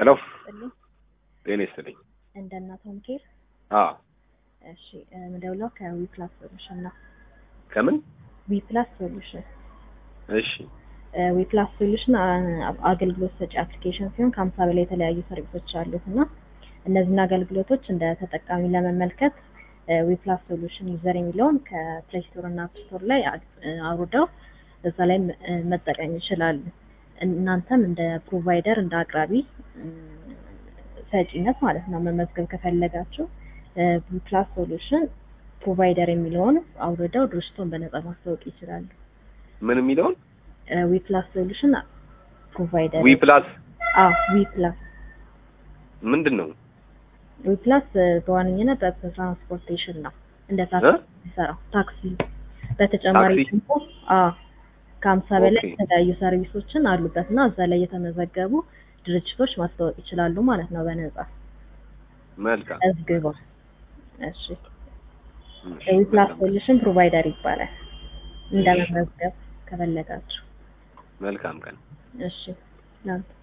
ሄሎ ጥልኝ ጤና ይስጥልኝ። እንደ እናት ሆም ኬር አዎ እሺ ምደውለው ከዊ ፕላስ ሶሉሽን ነው። ከምን? ዊ ፕላስ ሶሉሽን እሺ ዊ ፕላስ ሶሉሽን አገልግሎት ሰጪ አፕሊኬሽን ሲሆን ከሀምሳ በላይ የተለያዩ ሰርቪሶች አሉት እና እነዚህን አገልግሎቶች እንደ ተጠቃሚ ለመመልከት ዊ ፕላስ ሶሉሽን ዩዘር የሚለውን ከፕሌይ ስቶር እና አፕ ስቶር ላይ አውርደው እዛ ላይ መጠቀም ይችላሉ። እናንተም እንደ ፕሮቫይደር እንደ አቅራቢ ሰጪነት ማለት ነው መመዝገብ ከፈለጋችሁ ዊ ፕላስ ሶሉሽን ፕሮቫይደር የሚለውን አውርደው ድርጅቶን በነጻ ማስታወቅ ይችላሉ። ምን የሚለውን ዊ ፕላስ ሶሉሽን ፕሮቫይደር ዊ ፕላስ አዎ ዊ ፕላስ ምንድን ነው? ዊ ፕላስ በዋነኝነት በትራንስፖርቴሽን ነው እንደ ታክሲ የሚሰራው ታክሲ በተጨማሪ ታክሲ? ደግሞ አዎ ከሀምሳ በላይ ኦኬ። የተለያዩ ሰርቪሶችን አሉበት እና እዛ ላይ የተመዘገቡ ድርጅቶች ማስታወቅ ይችላሉ ማለት ነው በነጻ መልካም መዝግበው። እሺ እሺ፣ ዊ ፕላስ መልካም። ሶሉሽን ፕሮቫይደር ይባላል እንደመመዝገብ ከፈለጋችሁ። መልካም ቀን እሺ ላንተ